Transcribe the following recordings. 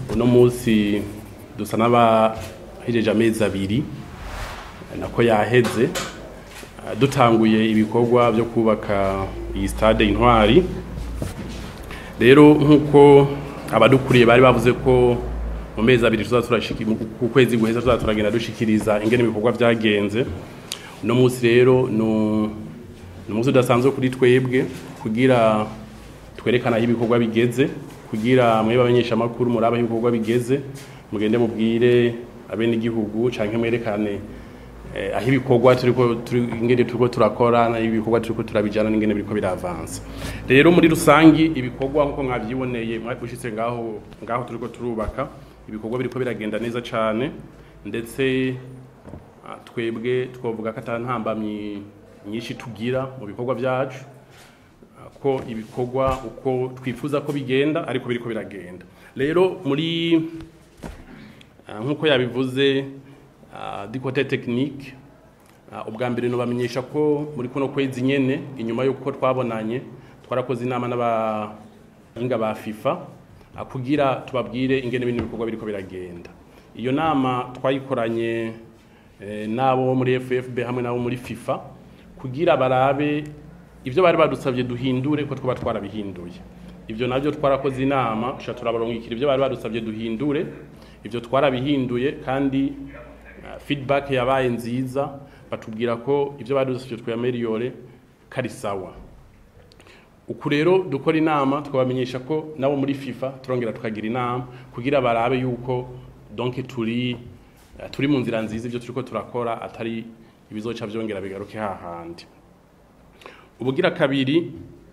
uno munsi dusa n'abahejeje amezi abiri nako yaheze eh, dutanguye ibikorwa byo kubaka iyi stade intwari rero nk'uko abadukuriye bari bavuze ko mu mezi abiri tuza turashiki mu- ku kwezi guheza tuza turagenda dushikiriza ingene ibikorwa byagenze uno munsi rero nu- ni umunsi udasanzwe kuri twebwe kugira twerekana aho ibikorwa bigeze kugira mwebe abamenyeshamakuru muri aho ibikorwa bigeze mugende mubwire abenegihugu canke mwerekane eh, aho ibikorwa turiko turi ingene turiko turakora n'aho ibikorwa turiko turabijana n'ingene biriko biravansa rero muri rusangi ibikorwa nkuko mwavyiboneye mwabushitse ngaho ngaho turiko turubaka ibikorwa biriko biragenda neza cane ndetse ah, twebwe twovuga ko ata ntambamyi nyinshi tugira mu bikorwa byacu ah, ko ibikorwa uko twifuza ko bigenda ariko biriko biragenda rero muri ah, nk'uko yabivuze ah, du côté technique ah, ubwa mbere nobamenyesha ko muri kuno kwezi nyene inyuma y'uko twabonanye twarakoze inama n'abahinga ba FIFA ah, kugira tubabwire ingene bino bikorwa biriko biragenda iyo nama twayikoranye eh, n'abo muri FFB hamwe n'abo muri FIFA kugira barabe ibyo bari badusabye duhindure ko twaba twarabihinduye ibyo nabyo twarakoze inama tuca turabarungikira ibyo bari badusabye duhindure ibyo twarabihinduye kandi uh, feedback yabaye nziza batubwira ko ibyo badusabye twayameliyore kari sawa uku rero dukora inama twabamenyesha ko nabo muri FIFA turongera tukagira inama kugira barabe yuko donc turi uh, turi mu nzira nziza ibyo turiko turakora atari ibizoca vyongera bigaruke hahandi ubugira kabiri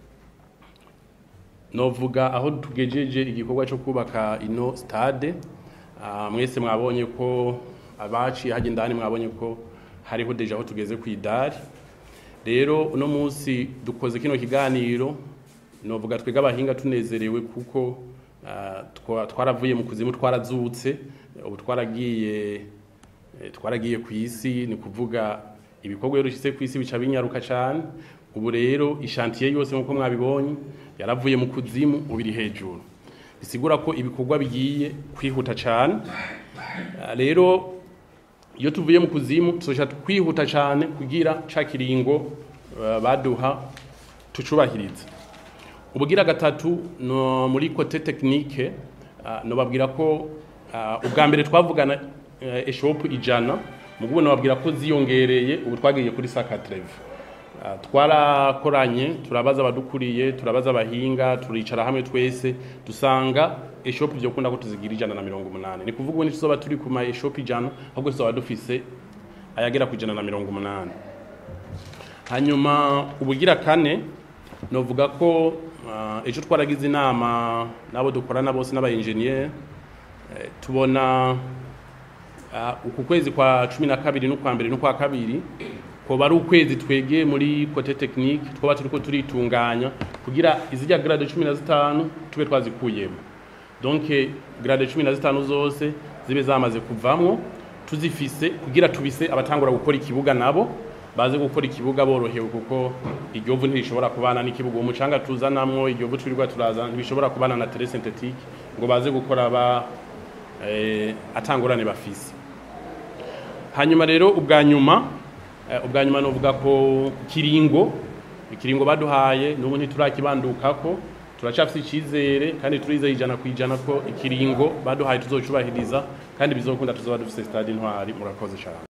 novuga aho tugejeje igikorwa cyo kubaka ino stade Ah, mwese mwabonye ko abaciye hajya indani mwabonye ko hariho deja aho tugeze ku idari rero uno munsi dukoze kino kiganiro novuga twega abahinga tunezerewe kuko ah, twa- twaravuye mu kuzimu twarazutse ubu twaragiye eh, twaragiye ku isi ni kuvuga ibikorwa iyo rushyitse ku isi bica binyaruka cyane ubu rero ishantiye yose nk'uko mwabibonye yaravuye mu kuzimu ubu iri hejuru bisigura ko ibikorwa bigiye kwihuta cyane Ah, rero iyo tuvuye mu kuzimu tuzoca kwihuta cyane kugira ca kiringo eh, baduha tucubahirize ubugira gatatu no muri kote technique uh, nobabwira ko uh, ubwa mbere twavugana uh, eshop ijana mugubu nobabwira ko ziyongereye ubu twagiye kuri saka treve uh, twarakoranye turabaza abadukuriye turabaza abahinga turicara hamwe twese dusanga eshop byo kunda ko tuzigira ijana na mirongo umunani ni kuvuga ubu ntituzoba turi ku ma eshop ijana ahubwo tuzoba dufise ayagera ku ijana na mirongo umunani hanyuma ubugira kane novuga ko uh, ejo twaragize inama n'abo dukorana bose n'abayenjeniyeri eh, tubona uh, uku kwezi kwa cumi na kabiri n'ukwa mbere n'ukwa kabiri koba ari ukwezi twegeye muri kote tekinike twaba turiko turitunganya kugira izijya grade cumi na zitanu tube twazikuyemo donc grade cumi na zitanu zose zibe zamaze kuvamwo tuzifise kugira tubise abatangura gukora ikibuga nabo baze gukora ikibuga borohewe kuko iryo vu ntirishobora kubana n'ikibuga uwo mucanga tuzanamwo iryo vu twirirwa turazana ntibishobora kubana na tere synthetique ngo baze gukora ba eh, atangurane bafise hanyuma rero ubwa nyuma eh, ubwa nyuma novuga ko kiringo ikiringo baduhaye n'ubu ntiturakibandukako turacafise icizere kandi turizeye ijana ku ijana ko ikiringo baduhaye tuzocubahiriza kandi bizokunda tuzoba dufise stade intwari murakoze cyane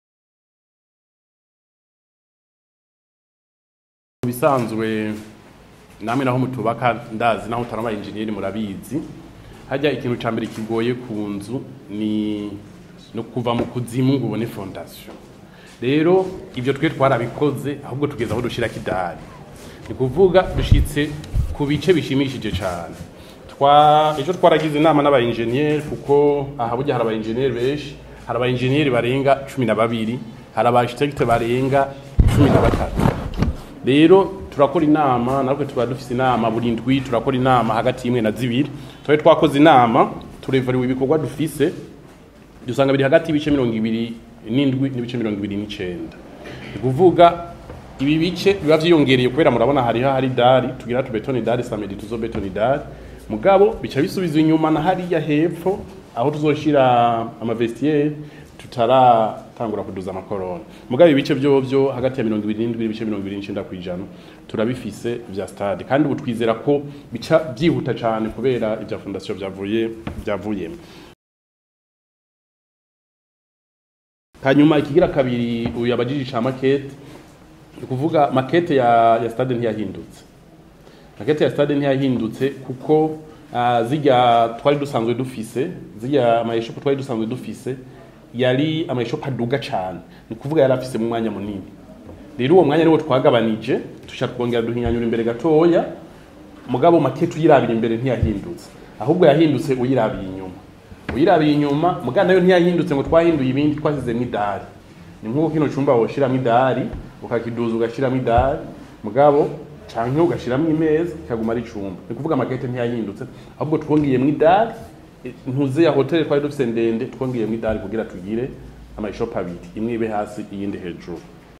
Mu bisanzwe namwe naho mutubaka ndazi naho utarama engineer murabizi hajya ikintu ca mbere kigoye ku nzu ni no kuva mu kuzimu ngo ubone fondation rero ibyo twe twarabikoze ahubwo tugeza aho dushira kidari ni kuvuga dushitse ku bice bishimishije cyane twa ejo twaragize inama n'aba engineer kuko aha burya hari aba engineer benshi hari aba engineer barenga cumi na babiri hari aba architect barenga cumi na batatu rero turakora inama natwe tuba dufise inama buri ndwi turakora inama hagati y'imwe na zibiri twari twakoze inama turevariwe ibikorwa dufise dusanga biri hagati y'ibice mirongo ibiri n'indwi n'ibice mirongo ibiri n'icenda ni kuvuga ibi bice biba vyiyongereye kubera murabona hariho hari dari tugira tubetoni dari samedi tuzo betoni dari mugabo bica bisubizwa inyuma na hariya hepfo aho tuzoshira amavestiaire tutaratangura kuduza amakorona mugabe ibice vyovyo hagati ya mirongo ibiri n'indwi n'ibice mirongo ibiri n'icenda kw'ijana turabifise vya stade kandi ubu twizera ko bica vyihuta cane kubera ivya fondation vyavuye vyavuyemo hanyuma ikigira kabiri uyu yabajije ca makete ni kuvuga makete ya, ya stade ntiyahindutse makete ya stade ntiyahindutse kuko uh, zirya twari dusanzwe dufise zirya amayeshopu twari dusanzwe dufise yari amayeshopu aduga cane ni kuvuga yari afise mu mwanya munini rero uwo mwanya niwo twagabanije tusha twongera duhinyanyura imbere gatoya mugabo makete uyirabira imbere ntiyahindutse ahubwo yahindutse uyirabiye inyuma uyirabiye inyuma mugana nayo ntiyahindutse ngo twahinduye ibindi twasizemo idari ni nk'uko kino cumba woshiramo idari ukakiduza ugashiramo idari mugabo canke ugashiramo imeza ikaguma ari icumba ni kuvuga makete ntiyahindutse ahubwo twongeyemo idari ntuze ya hoteli twari dufise ndende twongeyemo idari kugira tugire amayishopu abiri imwe ibe hasi iyindi hejuru